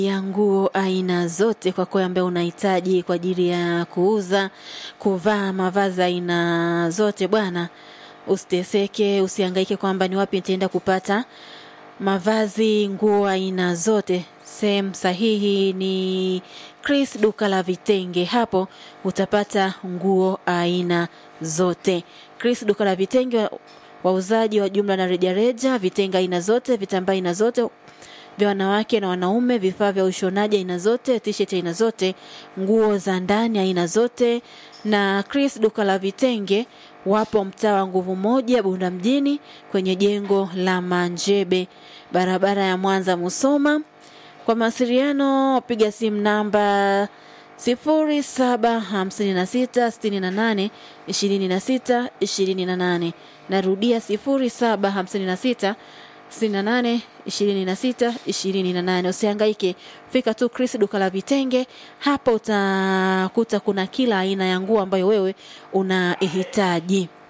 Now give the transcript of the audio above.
ya nguo aina zote kwa kweli ambaye unahitaji kwa ajili ya kuuza, kuvaa mavazi aina zote bwana. Usiteseke, usihangaike kwamba ni wapi nitaenda kupata mavazi, nguo aina zote. Sehemu sahihi ni Chris duka la vitenge. Hapo utapata nguo aina zote. Chris duka la vitenge, wa- wauzaji wa jumla na rejareja, vitenge aina zote, vitambaa aina zote vya wanawake na wanaume, vifaa vya ushonaji aina zote, t-shirt aina zote, nguo za ndani aina zote. Na Chris duka la vitenge wapo mtaa wa Nguvu Moja, Bunda mjini, kwenye jengo la Manjebe, barabara ya Mwanza Musoma. Kwa mawasiliano piga simu namba 0756682628. Narudia 0756 68 26 28. Usihangaike, fika tu Chris duka la vitenge. Hapo utakuta kuna kila aina ya nguo ambayo wewe unahitaji.